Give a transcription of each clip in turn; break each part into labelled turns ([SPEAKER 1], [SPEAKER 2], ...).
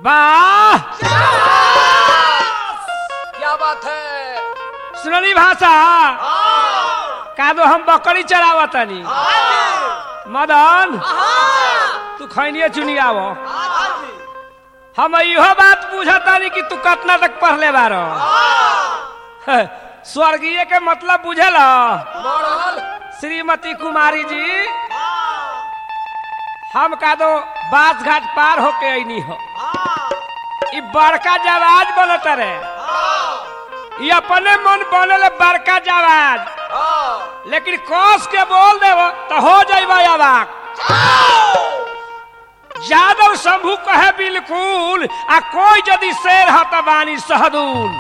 [SPEAKER 1] वाह
[SPEAKER 2] क्या बात है
[SPEAKER 1] सुनली भाषा का दो हम बकरी चरावतनी मदन तू खैनिए चुनी आवो हम इहो बात बुझतानी कि तू कतना तक पढ़ले बारो ह, स्वर्गीय के मतलब बुझल
[SPEAKER 2] मॉडल
[SPEAKER 1] श्रीमती कुमारी जी हम का दो बास घाट पार होके अनी हो ई बड़का जवाज बनत रे ई अपने मन बनल बड़का जवाज लेकिन कस के बोल देव तो हो जाइबा अबाक यादव शंभू कहे बिल्कुल आ कोई यदि शेर ह त बानी सहदूल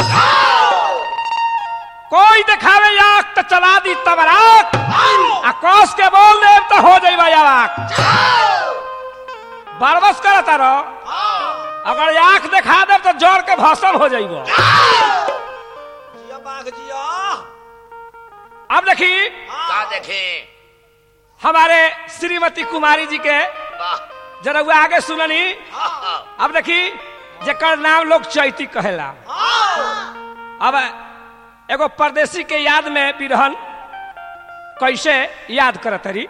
[SPEAKER 1] कोई दिखावे आख तो चला दी तबराक आ कस के बोल दे तो हो जाइबा अबाक बरबस करत रहो अगर आंख दिखा दे तो जोर के भसम हो जाइबो
[SPEAKER 2] जिया बाघ जिया
[SPEAKER 1] अब देखी
[SPEAKER 3] का देखे
[SPEAKER 1] हमारे श्रीमती कुमारी जी के
[SPEAKER 3] वाह
[SPEAKER 1] जरा वो आगे सुननी अब देखी जकर नाम लोग चैती कहेला अब एगो परदेसी के याद में बिरहन कैसे याद करत रही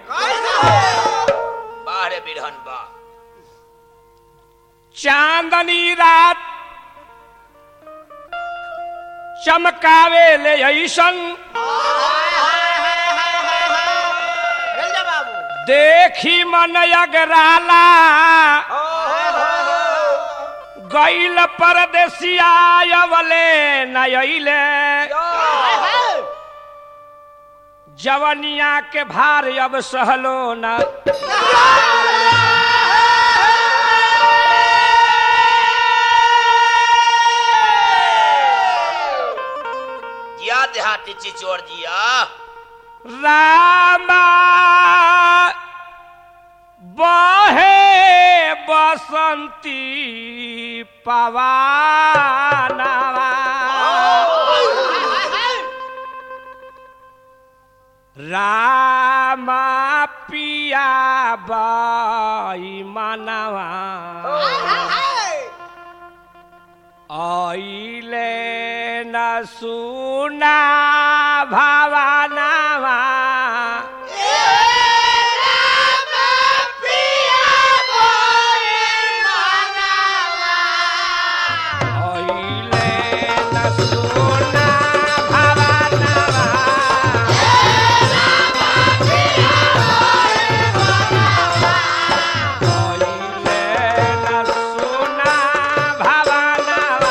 [SPEAKER 3] बाहरे बिरहन बा
[SPEAKER 1] चांदनी रात चमकावे ले ऐसन देखी मन अगराला गैल परदेसिया अवले नयले जवनिया के भार अब सहलो न
[SPEAKER 3] जिया देहाती चिचोर जिया
[SPEAKER 1] रामा बहे बसंती पवानवा रामा पिया बाई मनवा आइले न सुना भावनावा आइले न सुना भावनावा आइले न सुना भावनावा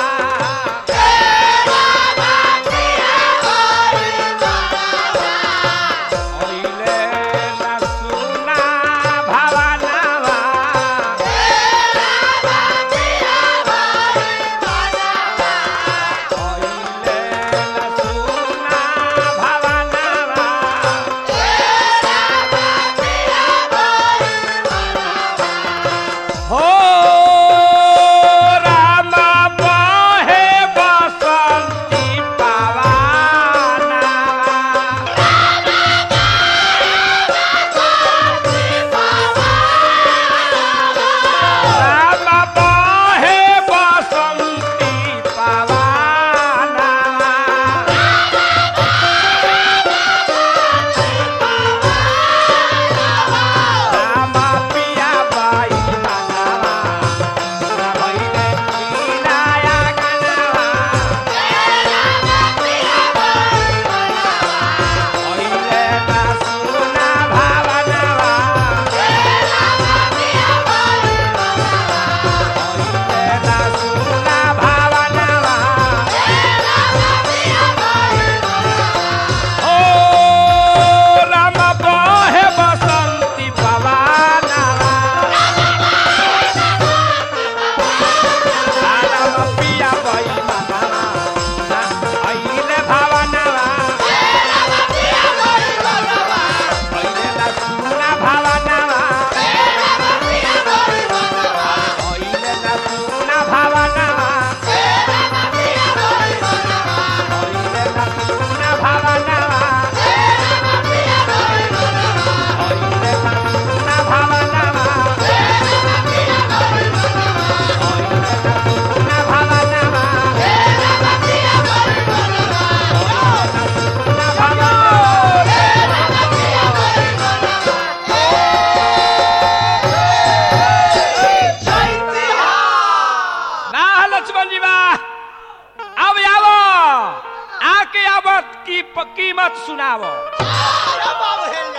[SPEAKER 1] लक्ष्मण जी बा अब आवो आके आवत की प- कीमत सुनावो
[SPEAKER 2] क्या बाबू है